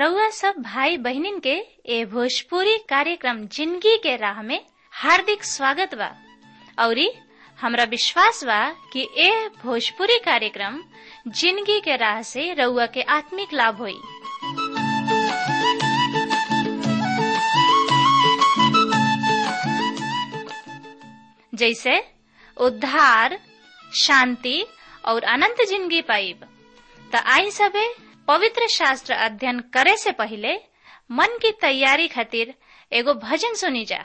रउआ सब भाई बहिनीन के ए भोजपुरी कार्यक्रम जिंदगी के राह में हार्दिक स्वागत बा औरी हमरा विश्वास बा कि ए भोजपुरी कार्यक्रम जिंदगी के राह से रउआ के आत्मिक लाभ होई जैसे उद्धार शांति और अनंत जिंदगी पाइब त आई सबे पवित्र शास्त्र अध्ययन करे से पहले मन की तैयारी खातिर एगो भजन सुनी जा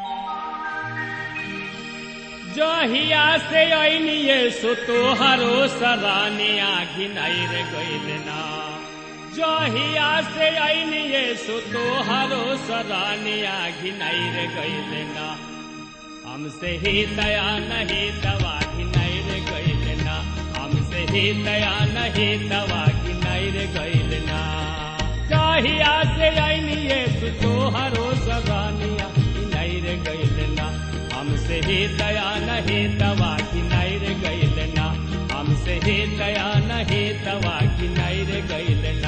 जहिया से अनिए सो तोहरो सराने आखिन रे गइल ना जहिया से अनिए सो तोहरो सराने आखिन रे गइल ना हमसे ही दया नहीं दवा घिनाई रे गइल ना हमसे ही दया नहीं दवा घिनाई रे गइल ना जहिया से अनिए सो तोहरो सराने आखिन रे गइल ना हमसे ही दया नहीं दवा की नैर गैल ना हमसे ही दया नहीं दवा की नैर गैल ना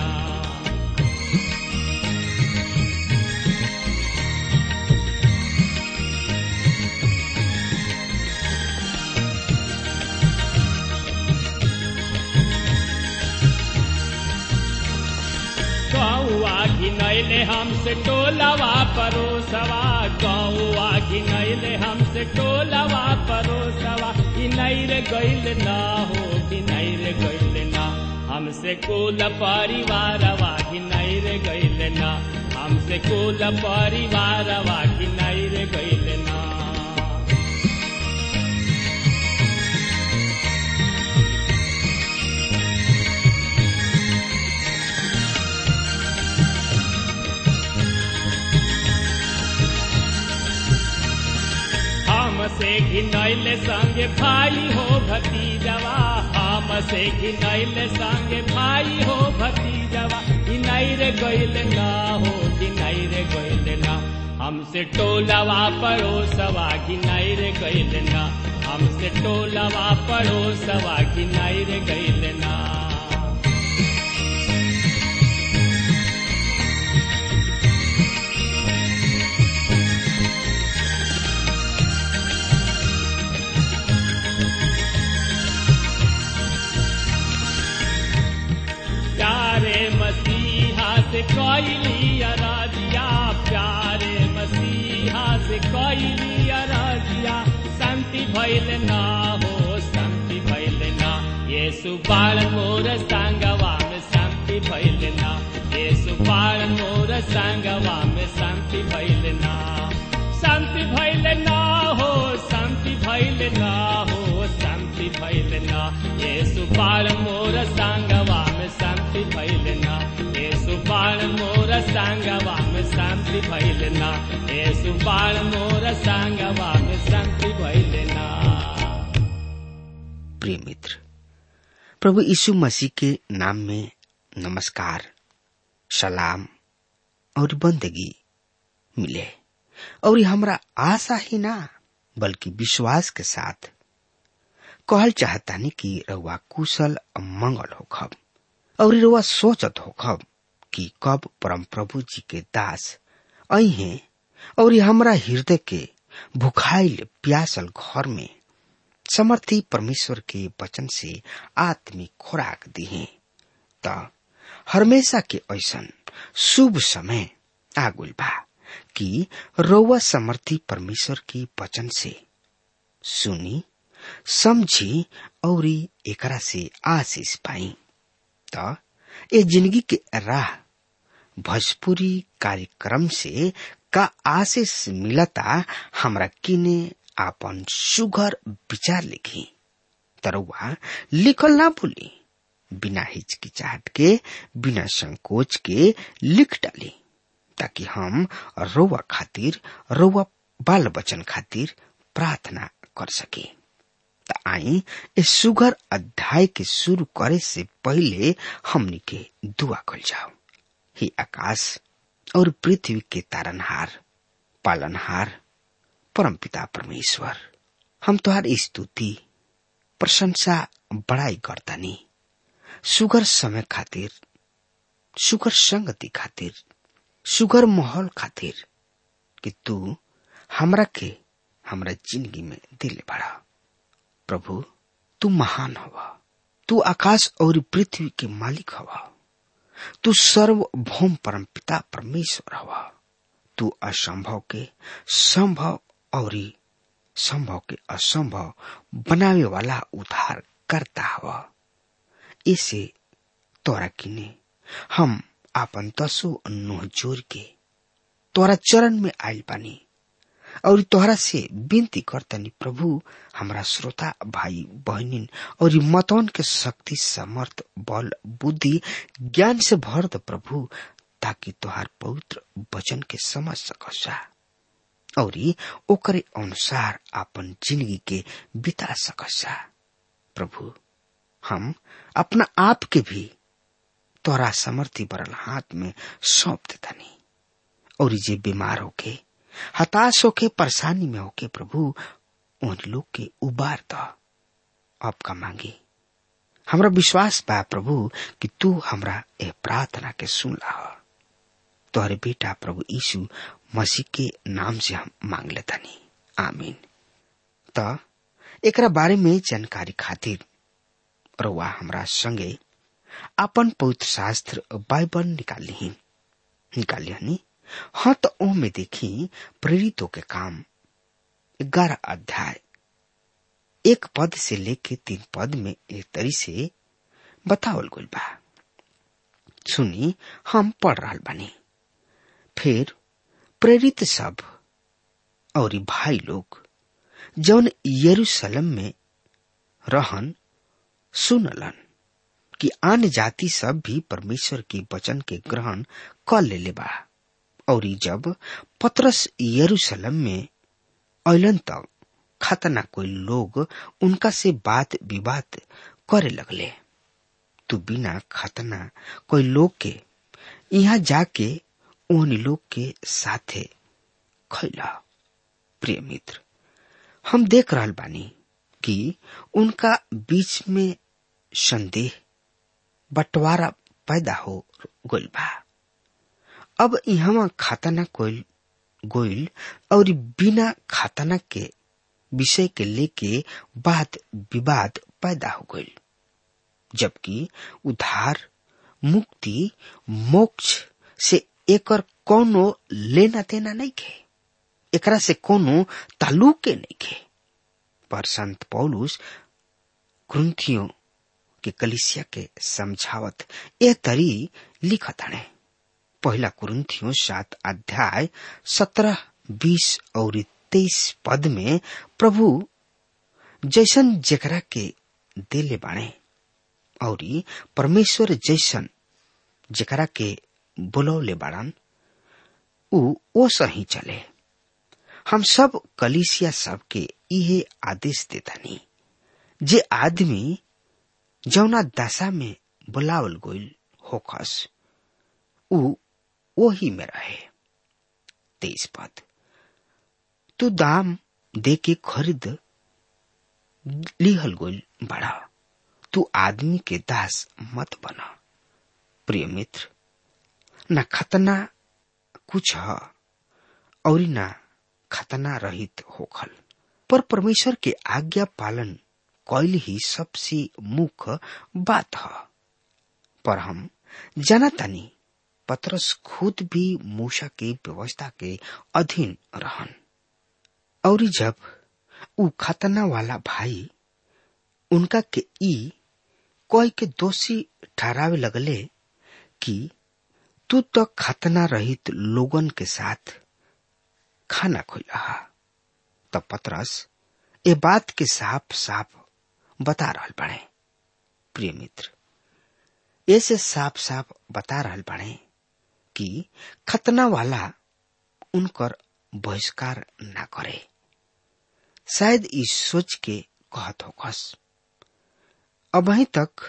गौआ घिनैले हमसे टोलवा परोसवा गौआ घिनैले हमसे टोलवा परोसवा घिनैर गैल ना हो घिनैर गैल ना हमसे कुल परिवारवा घिनैर गैल ना हमसे कुल परिवारवा घिनैर गैल ना हमसे घिनैल संगे भाई हो भतीजवा हमसे घिनैल संगे भाई हो भतीजवा घिनैर गैल ना हो घिनैर गैल ना हमसे टोलवा पड़ोसवा घिनैर गैल ना हमसे टोलवा पड़ोसवा घिनैर गैल ना प्यारे मसीहा से कैली अराजिया प्यारे मसीहा से कैली अराजिया शांति भैल ना हो शांति भैल ना ये सुबाल मोर संगवा में शांति भैल ना ये सुबाल मोर संगवा में शांति भैल ना शांति भैल ना हो शांति भैल ना हो शांति भैल ना ये सुबाल मोर संगवा में शांति भैल ना ये सुबाल मोर संगवा में शांति भैल ना ये सुबाल मोर संगवा में शांति भैल ना प्रिय मित्र प्रभु यीशु मसीह के नाम में नमस्कार सलाम और बंदगी मिले और हमरा आशा ही ना बल्कि विश्वास के साथ कहल चाहतानी कि रउआ कुशल मंगल होखब और रउआ सोचत होखब कि कब परम प्रभु जी के दास आई हैं और हमरा हृदय के भुखाइल प्यासल घर में समर्थी परमेश्वर के वचन से आत्मिक खुराक दिहे त हमेशा के ऐसन शुभ समय आगुल बा कि रउआ समर्थी परमेश्वर के वचन से सुनी समझी और एकरा से आशीष पाई त ए जिंदगी के राह भोजपुरी कार्यक्रम से का आशीष मिलता हमरा किने आपन सुघर विचार लिखी तरुआ लिखल ना भूली बिना हिचकिचाहट के बिना संकोच के लिख डाली ताकि हम रोवा खातिर रोवा बाल बचन खातिर प्रार्थना कर सके त आई इस सुगर अध्याय के शुरू करे से पहले हमनी के दुआ कल जाओ ही आकाश और पृथ्वी के तारनहार पालनहार परमपिता परमेश्वर हम तुहार स्तुति प्रशंसा बड़ाई गर्दानी सुगर समय खातिर सुगर संगति खातिर सुगर माहौल खातिर कि तू हमरा के हमरा जिंदगी में दिले बड़ा प्रभु तू महान हवा तू आकाश और पृथ्वी के मालिक हवा तू सर्वभौम परम पिता परमेश्वर हवा तू असंभव के संभव और संभव के असंभव बनावे वाला उद्धार करता हवा इसे तोरा किने हम आपन दसो नुह जोर के तोरा चरण में आयल बानी और तोहरा से विनती करतनी प्रभु हमरा श्रोता भाई बहनिन और मतवन के शक्ति समर्थ बल बुद्धि ज्ञान से भर द प्रभु ताकि तोहार पवित्र वचन के समझ सकसा और ओकरे अनुसार अपन जिंदगी के बिता सकसा प्रभु हम अपना आप के भी तोरा समर्थी बरल हाथ में सौंप देतनी और जे बीमार होके हताश होके परेशानी में होके प्रभु उन लोग के उबार द आपका मांगी हमरा विश्वास बा प्रभु कि तू हमरा ए प्रार्थना के सुन ला तोहरे बेटा प्रभु यीशु मसीह के नाम से हम मांग लेतानी आमीन त एकरा बारे में जानकारी खातिर रउआ हमरा संगे अपन पवित्र शास्त्र बाइबल निकाल ली निकाल लिहनी हाँ तो ओ में देखी प्रेरितों के काम ग्यारह अध्याय एक पद से लेके तीन पद में एक तरी से बतावल गल बा सुनी हम पढ़ रहा बानी फिर प्रेरित सब और भाई लोग जौन यरूशलेम में रहन सुनलन कि आन जाति सब भी परमेश्वर के वचन के ग्रहण कर ले बा और जब पत्रस यरूशलेम में अलन तक खतना कोई लोग उनका से बात विवाद करे लगले तू बिना खतना कोई लोग के यहाँ जाके उन लोग के साथे खैला प्रिय मित्र हम देख रहा बानी कि उनका बीच में संदेह बंटवारा पैदा हो गइल बा अब यहाँ खाताना कोई गोइल और बिना खाताना के विषय के लेके बात विवाद पैदा हो गइल जबकि उधार मुक्ति मोक्ष से एकर कोनो लेना देना नहीं खे एकरा से कोनो ताल्लुक नहीं खे पर संत पौलुस ग्रंथियों के कलिसिया के समझावत ए तरी लिखत हणे पहला कुरुन्थियों सात अध्याय सत्रह बीस और तेईस पद में प्रभु जैसन जेकरा के दिले बाणे और परमेश्वर जैसन जेकरा के बुलौले बाड़न उ ओ सही चले हम सब कलिसिया सब के इहे आदेश देतानी जे आदमी जौना दशा में बुलावल गोइल होखस उ वही में रहे तेईस पद तू दाम दे के खरीद लिहल गोइल बड़ा तू आदमी के दास मत बना प्रिय मित्र न खतना कुछ है और न खतना रहित होखल पर परमेश्वर के आज्ञा पालन कैल ही सबसे मुख्य बात है पर हम जानतानी पत्रस खुद भी मूसा के व्यवस्था के अधीन रहन और जब उ खतना वाला भाई उनका के ई कोई के दोषी ठहरावे लगले कि तू तो खतना रहित लोगन के साथ खाना खोला तब पतरस ए बात के साफ साफ बता रहा बने प्रिय मित्र ऐसे साफ साफ बता रहा बने कि खतना वाला उनकर बहिष्कार ना करे शायद इस सोच के कहत होकस अबही तक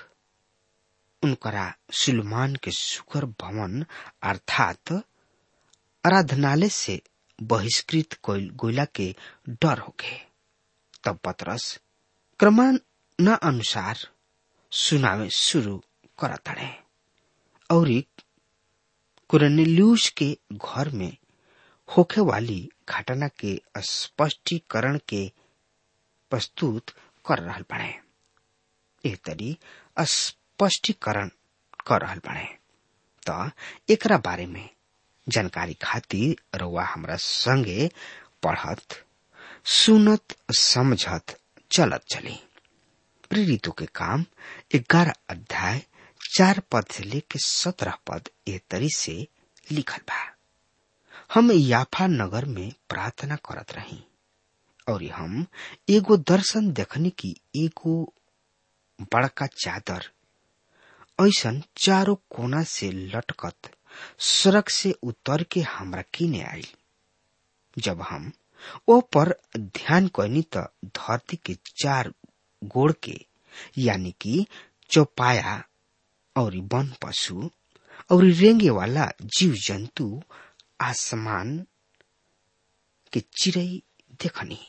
उनकरा सुलमान के सुकर भवन अर्थात आराधनालय से बहिष्कृत गोयला के डर होके तब पतरस क्रमानुसार सुनावे शुरू करतड़े और कुरनेल्यूस के घर में होखे वाली घटना के स्पष्टीकरण के प्रस्तुत कर रहल बने एह तरी स्पष्टीकरण कर रहल बने त एकरा बारे में जानकारी खातिर रउआ हमरा संगे पढ़त सुनत समझत चलत चली प्रेरितों के काम ग्यारह अध्याय चार पद से लेके सत्रह पद ए तरी से लिखल बा हम याफा नगर में प्रार्थना करत रही और हम एगो दर्शन देखनी की एगो बड़का चादर ऐसन चारों कोना से लटकत सड़क से उतर के हमरा किने आई जब हम ओ पर ध्यान करनी त धरती के चार गोड़ के यानी कि चौपाया और वन पशु और रेंगे वाला जीव जंतु आसमान के चिड़ई देखनी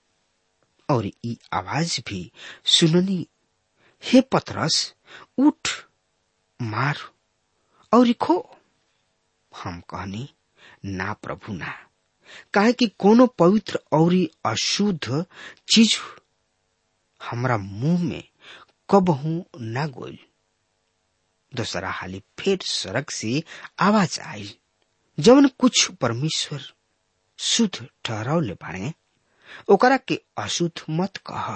और ई आवाज भी सुननी हे पतरस उठ मार और खो हम कहनी ना प्रभु ना काहे कि कोनो पवित्र और अशुद्ध चीज हमरा मुंह में कबहू ना गोल दूसरा हाली फिर सड़क से आवाज आई जवन कुछ परमेश्वर शुद्ध ठहरावले बाड़े ओकरा के अशुद्ध मत कह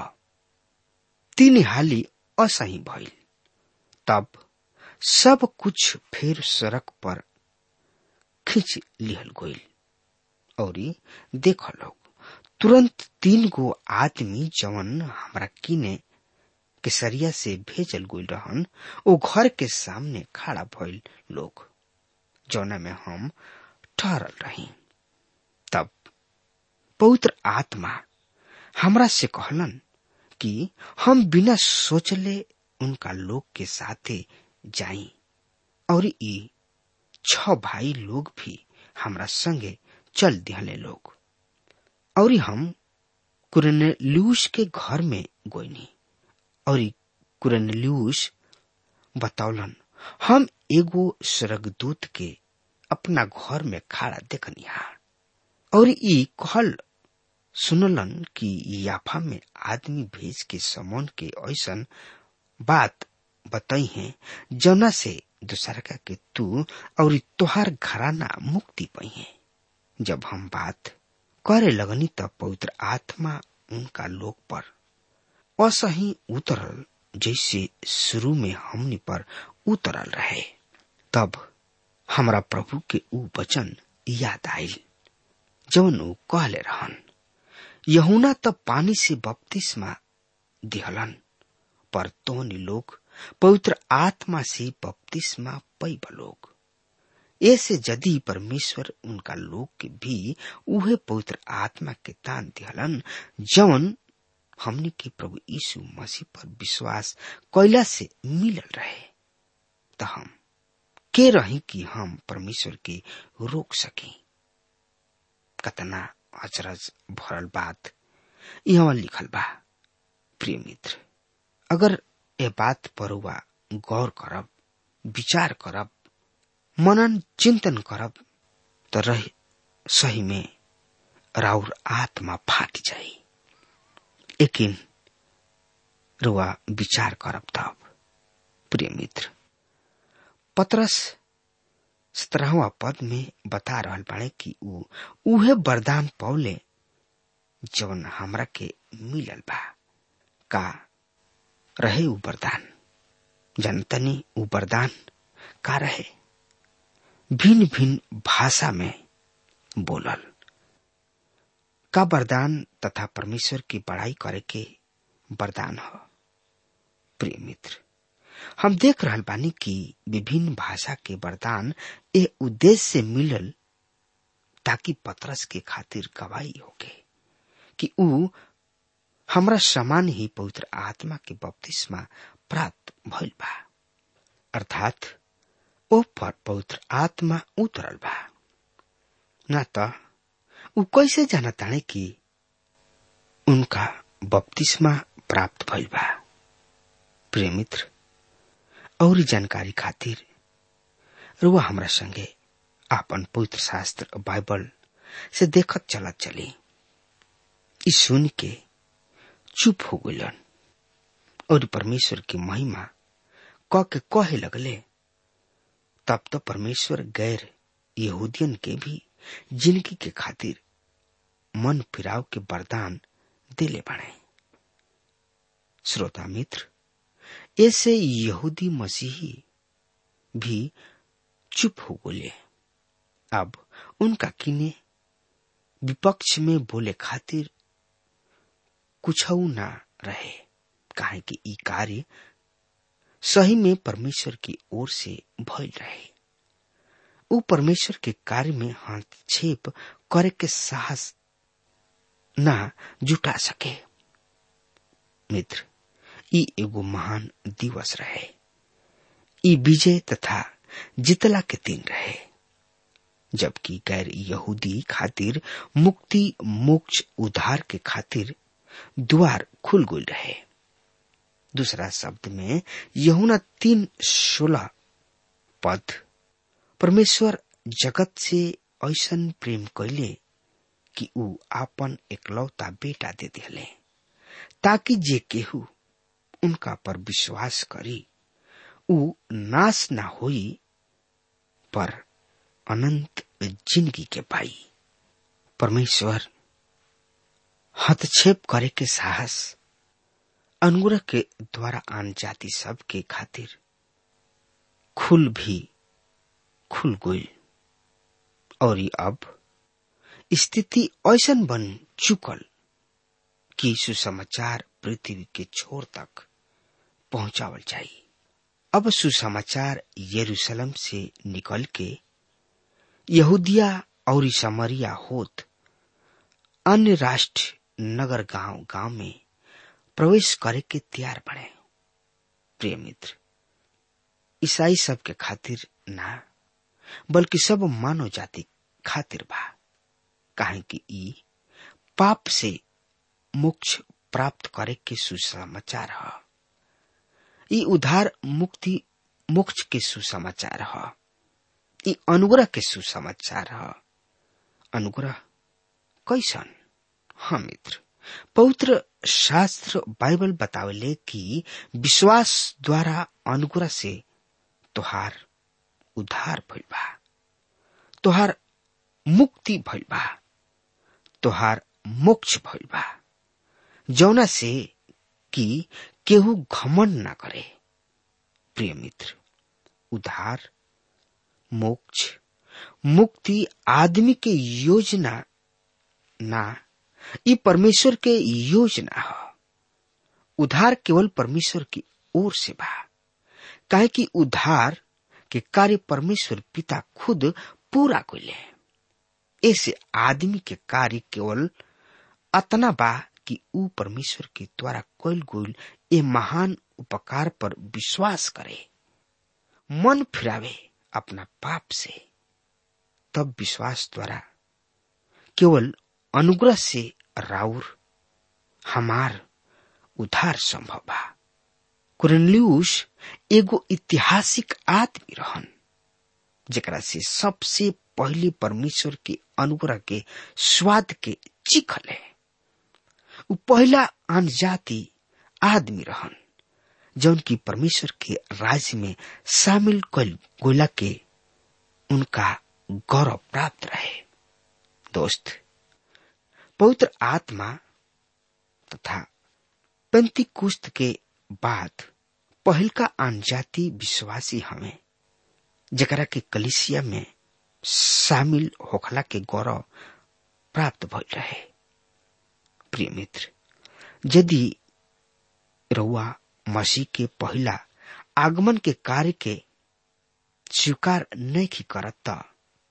तीन हाली असही भइल तब सब कुछ फिर सड़क पर खींच लिहल गईल और देख लोग तुरंत तीन गो आदमी जवन हमरा किने केसरिया से भेजल गईल रहन ओ घर के सामने खड़ा भइल लोग जौना में हम ठहरल रही तब पवित्र आत्मा हमरा से कहलन कि हम बिना सोचले उनका लोग के साथे जाई और ई छ भाई लोग भी हमरा संगे चल दिहले लोग और हम कुरनेल्यूस के घर में गोइनी और कुरनेल्यूस बतौलन हम एगो स्वर्गदूत के अपना घर में खड़ा देखनिहा और ई कहल सुनलन कि याफा में आदमी भेज के समन के ऐसन बात बताई है जना से दूसरा के तू और तोहार घराना मुक्ति पाई है जब हम बात करे लगनी तब पवित्र आत्मा उनका लोक पर असही उतरल जैसे शुरू में हमनी पर उतरल रहे तब हमरा प्रभु के ऊ वचन याद आयल जवन ऊ कहले रहन यहुना तब पानी से बपतिस्मा दिहलन पर तोहनी लोग पवित्र आत्मा से बपतिस्मा पैब लोग ऐसे यदि परमेश्वर उनका लोग के भी उहे पवित्र आत्मा के दान दिहलन जवन हमने के प्रभु यीशु मसीह पर विश्वास कैला से मिलल रहे तो हम के रही कि हम परमेश्वर के रोक सकी कतना अचरज भरल बात यहाँ लिखल बा प्रिय मित्र अगर ए बात पर हुआ गौर करब विचार करब मनन चिंतन करब तो रह सही में राउर आत्मा फाट जाई लेकिन रुआ विचार करब तब प्रिय मित्र पत्रस सत्रहवा पद में बता रहल बाड़े कि ऊ उहे वरदान पौले जवन हमरा के मिलल बा का रहे ऊ वरदान जनतनी ऊ वरदान का रहे भिन्न भिन्न भाषा में बोलल का वरदान तथा परमेश्वर की बड़ाई करे के वरदान हो प्रिय मित्र हम देख रहल बानी कि विभिन्न भाषा के वरदान ए उद्देश्य से मिलल ताकि पत्रस के खातिर गवाही होके कि ऊ हमरा समान ही पवित्र आत्मा के बपतिस्मा प्राप्त भइल बा अर्थात ओ पर पवित्र आत्मा उतरल बा न त ऊ कैसे जाना ताने कि उनका बपतिस्मा प्राप्त भइल बा प्रिय मित्र और जानकारी खातिर रुआ हमरा संगे आपन पवित्र शास्त्र बाइबल से देखत चलत चली ई सुन के चुप हो गलन और परमेश्वर की महिमा क के कहे लगले तब तो परमेश्वर गैर यहूदियन के भी जिंदगी के खातिर मन फिराव के वरदान दिले बने श्रोता मित्र ऐसे यहूदी मसीही भी चुप हो बोले अब उनका किने विपक्ष में बोले खातिर कुछ ना रहे काहे कि ई कार्य सही में परमेश्वर की ओर से भइल रहे ऊ परमेश्वर के कार्य में हस्तक्षेप करे के साहस ना जुटा सके मित्र ई एगो महान दिवस रहे ई विजय तथा जितला के दिन रहे जबकि गैर यहूदी खातिर मुक्ति मोक्ष उद्धार के खातिर द्वार खुल गुल रहे दूसरा शब्द में यहुना तीन सोलह पद परमेश्वर जगत से ऐसन प्रेम कैले कि ऊ आपन एकलौता बेटा दे दिले ताकि जे केहू उनका पर विश्वास करी ऊ नाश ना होई पर अनंत जिंदगी के पाई परमेश्वर हस्तक्षेप करे के साहस अनुग्रह के द्वारा आन जाति सब के खातिर खुल भी खुल गई और अब स्थिति ऐसन बन चुकल कि सुसमाचार पृथ्वी के छोर तक पहुंचावल चाहिए अब सुसमाचार यरूशलेम से निकल के यहूदिया और समरिया होत अन्य राष्ट्र नगर गांव गांव में प्रवेश करे के तैयार बने प्रिय मित्र ईसाई सब के खातिर ना बल्कि सब मानव जाति खातिर बा काहे कि ई पाप से मोक्ष प्राप्त करे के सुसमाचार ह ई उधार मुक्ति मोक्ष के सुसमाचार ह ई अनुग्रह के सुसमाचार ह अनुग्रह कैसन हाँ मित्र पवित्र शास्त्र बाइबल बतावेले कि विश्वास द्वारा अनुग्रह से तोहार उद्धार भइल बा तोहार मुक्ति भइल बा तोहार मोक्ष भइल बा जौना से कि केहू घमन ना करे प्रिय मित्र उद्धार मोक्ष मुक्ति आदमी के योजना ना ई परमेश्वर के योजना है उद्धार केवल परमेश्वर की ओर से बा काहे कि उद्धार के कार्य परमेश्वर पिता खुद पूरा कैले ऐसे आदमी के कार्य केवल अतना बा कि ऊ परमेश्वर के द्वारा कैल गोल ए महान उपकार पर विश्वास करे मन फिरावे अपना पाप से तब विश्वास द्वारा केवल अनुग्रह से राउर हमार उद्धार संभव बा कुरनलियूस एगो ऐतिहासिक आदमी रहन जेकरा से सबसे पहले परमेश्वर के अनुग्रह के स्वाद के चिखले उ पहला अनजाति आदमी रहन जौन की परमेश्वर के राज्य में शामिल कल गोला के उनका गौरव प्राप्त रहे दोस्त पवित्र आत्मा तथा पंती कुस्त के बाद पहल का अनजाति विश्वासी हमें जकरा के कलिसिया में शामिल होखला के गौरव प्राप्त भइल रहे प्रिय मित्र यदि रउआ मसीह के पहला आगमन के कार्य के स्वीकार नहीं करत त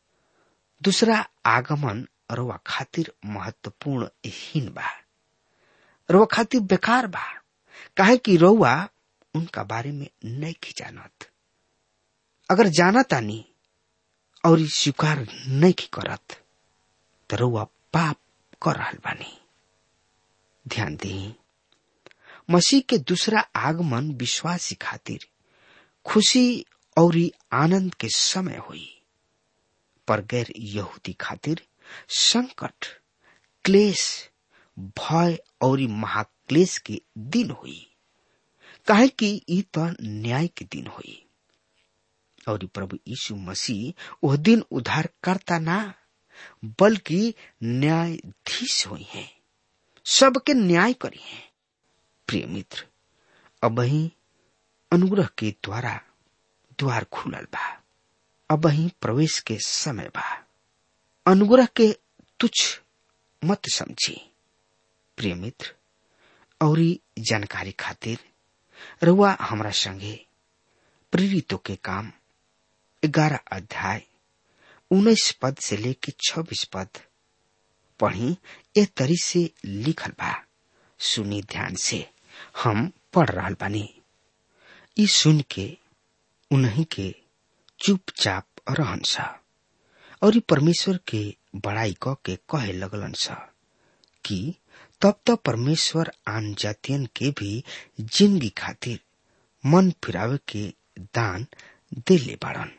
दूसरा आगमन रउआ खातिर महत्वपूर्ण हीन बा रउआ खातिर बेकार बा काहे कि रउआ उनका बारे में नहीं जानत अगर जाना तानी और स्वीकार नहीं करत तो रउआ पाप कर रहल बानी ध्यान दी मसीह के दूसरा आगमन विश्वासी खातिर खुशी और आनंद के समय हुई पर गैर यहूदी खातिर संकट क्लेश भय और महाक्लेश के दिन हुई काहे कि ई तो न्याय के दिन हुई और प्रभु यीशु मसीह वह दिन उद्धार करता ना बल्कि न्यायाधीश हुई है सबके न्याय करी है प्रिय मित्र अब ही अनुग्रह के द्वारा द्वार खुलल बा अब ही प्रवेश के समय बा अनुग्रह के तुच्छ मत समझी प्रिय मित्र और जानकारी खातिर रुआ हमरा संगे प्रेरितों के काम ग्यारह अध्याय उन्नीस पद से लेके छब्बीस पद पढ़ी ए तरी से लिखल बा सुनी ध्यान से हम पढ़ रहा बानी ई सुन के उन्हीं के चुपचाप रहन सा और ई परमेश्वर के बड़ाई क के कहे लगलन सा कि तब तो परमेश्वर आन जातियन के भी जिंदगी खातिर मन फिरावे के दान दे ले बाड़न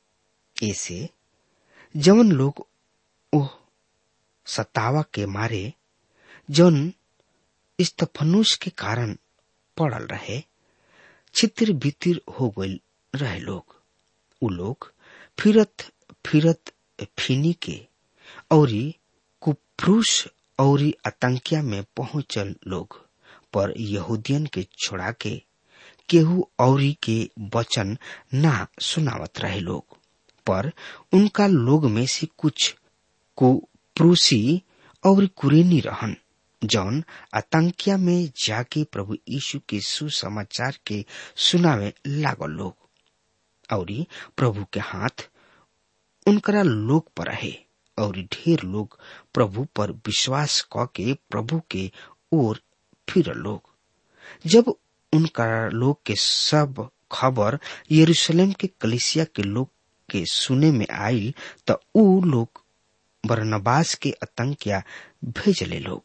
ऐसे जवन लोग ओह सतावा के मारे जौन स्तफनुष के कारण पड़ल रहे छितिर बितिर हो गई रहे लोग उ लोग फिरत फिरत फिनी के औरी कुप्रूस औरी आतंकिया में पहुंचल लोग पर यहूदियन के छोड़ा के केहू औरी के वचन ना सुनावत रहे लोग पर उनका लोग में से कुछ कुप्रूसी और कुरेनी रहन जौन आतंकिया में जाके प्रभु यीशु के सुसमाचार के सुनावे लागल लोग और प्रभु के हाथ उनकरा लोग पर रहे और ढेर लोग प्रभु पर विश्वास क के प्रभु के ओर फिर लोग जब उनका लोग के सब खबर यरूशलेम के कलिसिया के लोग के सुने में आयल त ऊ लोग बरनबास के आतंकिया भेजले लोग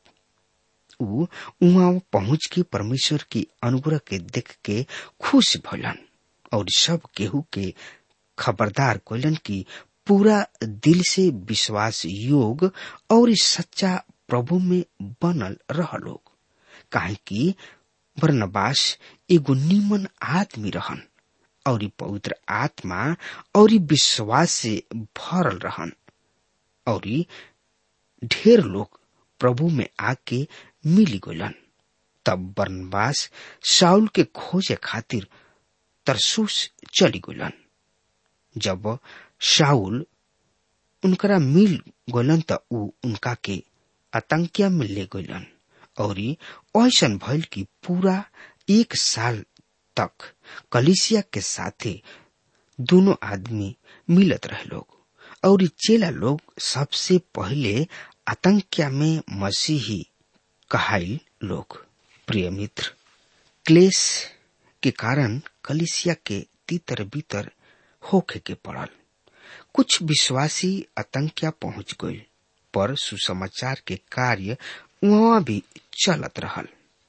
ऊ उहाँ पहुंच के परमेश्वर की अनुग्रह के देख के खुश भलन और सब केहू के खबरदार कोलन की पूरा दिल से विश्वास योग और सच्चा प्रभु में बनल रह लोग काहे कि बरनबास एगो निमन आदमी रहन और पवित्र आत्मा और विश्वास से भरल रहन और ढेर लोग प्रभु में आके मिली गलन तब बरनबास साउल के खोजे खातिर तरसूस चली गलन जब शाउल उनकरा मिल गलन त ऊ उनका के आतंकिया में ले गलन और ऐसन भइल कि पूरा एक साल तक कलिसिया के साथे दोनों आदमी मिलत रहे लोग और चेला लोग सबसे पहले आतंकिया में मसीही कहाइल लोग प्रिय मित्र क्लेश के कारण कलिसिया के तीतर बीतर होखे के पड़ल कुछ विश्वासी आतंकिया पहुंच गए पर सुसमाचार के कार्य वहां भी चलत रहल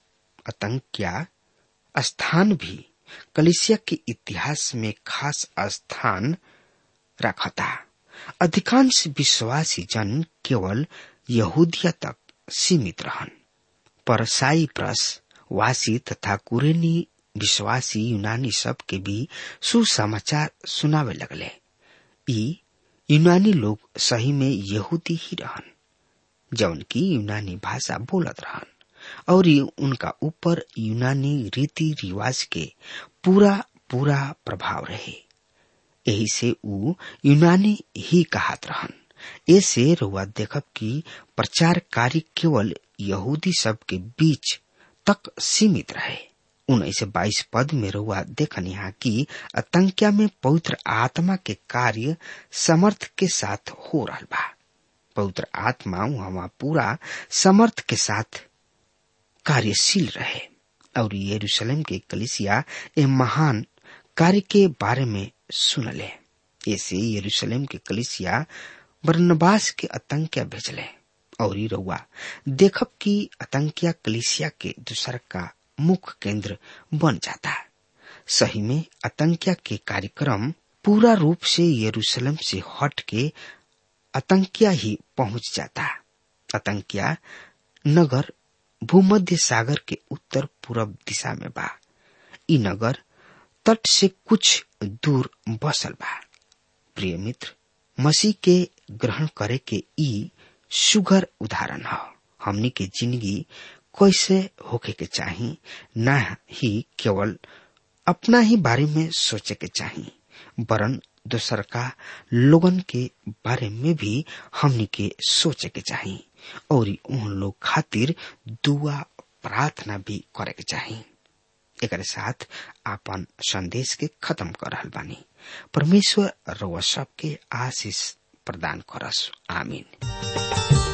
आतंकिया स्थान भी कलिसिया के इतिहास में खास स्थान रखता अधिकांश विश्वासी जन केवल यहूदिया तक सीमित रहन पर साइप्रस वासी तथा कुरेनी विश्वासी यूनानी सब के भी सुसमाचार सुनावे लगले ई यूनानी लोग सही में यहूदी ही रहन जौन की यूनानी भाषा बोलत रहन और उनका ऊपर यूनानी रीति रिवाज के पूरा पूरा प्रभाव रहे यही से ऊ यूनानी ही कहत रहन ऐसे रुआ देखब कि प्रचार कार्य केवल यहूदी सब के बीच तक सीमित रहे उन्नीस से बाईस पद में रुआ देखन यहाँ की आतंकिया में पवित्र आत्मा के कार्य समर्थ के साथ हो रहा बा पवित्र आत्मा वहां पूरा समर्थ के साथ कार्यशील रहे और यरूशलेम के कलिसिया ए महान कार्य के बारे में सुनले ऐसे यरूशलेम के कलिसिया बरनबास के आतंकिया भेजले और रउआ देखब कि आतंकिया कलिसिया के दूसर का मुख्य केंद्र बन जाता सही में आतंकिया के कार्यक्रम पूरा रूप से यरूशलेम से हट के आतंकिया ही पहुंच जाता आतंकिया नगर भूमध्य सागर के उत्तर पूर्व दिशा में बा ई नगर तट से कुछ दूर बसल बा प्रिय मित्र मसीह के ग्रहण करे के ई सुगर उदाहरण ह हमनी के जिंदगी कैसे होके के चाही न ही केवल अपना ही बारे में सोचे के चाही वरन दूसर का लोगन के बारे में भी हमनी के सोचे के चाही और उन लोग खातिर दुआ प्रार्थना भी करे के चाही एक साथ आपन संदेश के खत्म कर रहल बानी परमेश्वर रउआ सबके आशीष प्रदान करस आमीन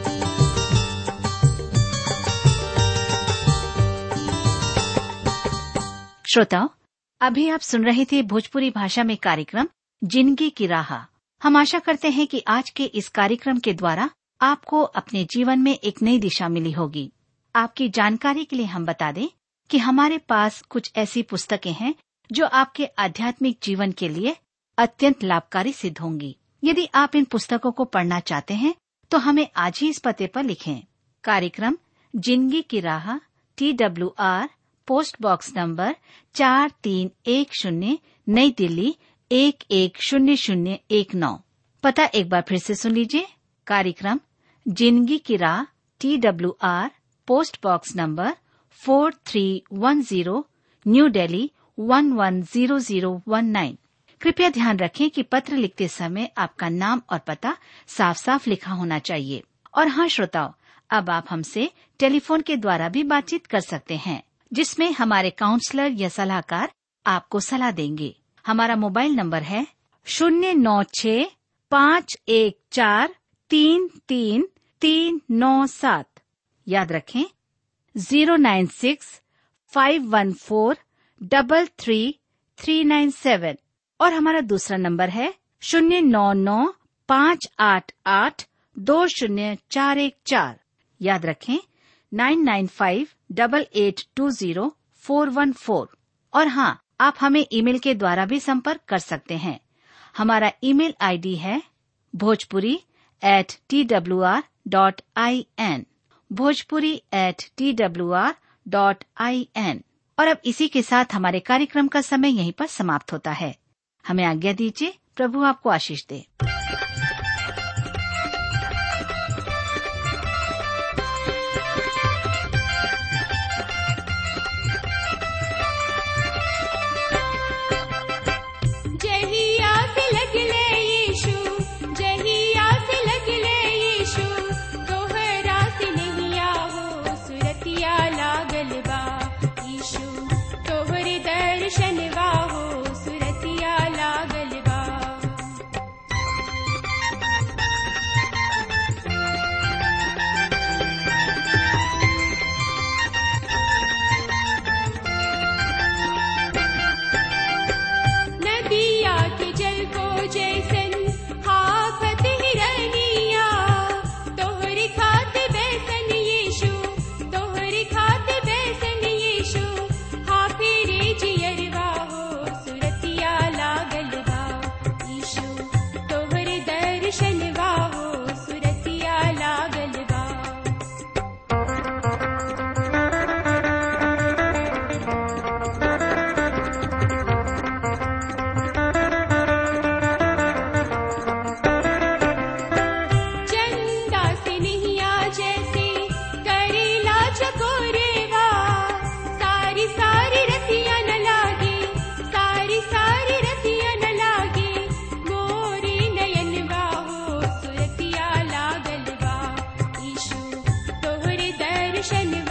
श्रोताओं अभी आप सुन रहे थे भोजपुरी भाषा में कार्यक्रम जिंदगी की राह हम आशा करते हैं कि आज के इस कार्यक्रम के द्वारा आपको अपने जीवन में एक नई दिशा मिली होगी आपकी जानकारी के लिए हम बता दें कि हमारे पास कुछ ऐसी पुस्तकें हैं जो आपके आध्यात्मिक जीवन के लिए अत्यंत लाभकारी सिद्ध होंगी यदि आप इन पुस्तकों को पढ़ना चाहते हैं तो हमें आज ही इस पते पर लिखें कार्यक्रम जिंदगी की राह T W R post box number चार तीन एक शून्य नई दिल्ली एक एक शून्य शून्य एक नौ पता एक बार फिर से सुन लीजिए कार्यक्रम जिंदगी की राह T W R post box number four three one zero new Delhi one one zero zero one nine कृपया ध्यान रखें कि पत्र लिखते समय आपका नाम और पता साफ साफ लिखा होना चाहिए और हाँ श्रोताओं अब आप हमसे टेलीफोन के द्वारा भी बातचीत कर सकते हैं जिसमें हमारे काउंसलर या सलाहकार आपको सलाह देंगे हमारा मोबाइल नंबर है शून्य नौ छ पाँच एक चार तीन तीन तीन नौ सात याद रखें zero nine six five one four double three three nine seven और हमारा दूसरा नंबर है शून्य नौ नौ पाँच आठ आठ दो शून्य चार एक चार याद रखें nine nine five double eight two zero four one four और हाँ आप हमें ईमेल के द्वारा भी संपर्क कर सकते हैं हमारा ईमेल आईडी है Bhojpuri at T W R dot I N Bhojpuri at T W R dot I N और अब इसी के साथ हमारे कार्यक्रम का समय यहीं पर समाप्त होता है हमें आज्ञा दीजिए प्रभु आपको आशीष दे जहिया से लगले यीशु जहिया से लगले यीशु तोहरा से नहिया हो सुरतिया लागल बा यीशु तोहरे दर्शनवा हो सुरतिया लागल बा नदिया के जल को जैसन हाफत हिरनिया तोहरी खात बैसन यीशु तोहरी खात बैसन यीशु हाफिरे जियरवा हो सुरतिया लागल बा यीशु तोहरे दर्शनवा हो सुरतिया लागल बा चंदा से नहिया जैसे करेला चकोरेवा सारी सारी रतिया न लागे सारी सारी रतिया न लागे मोरे नयनवा हो सुरतिया लागल बा ईशु तोहरे दर्शनवा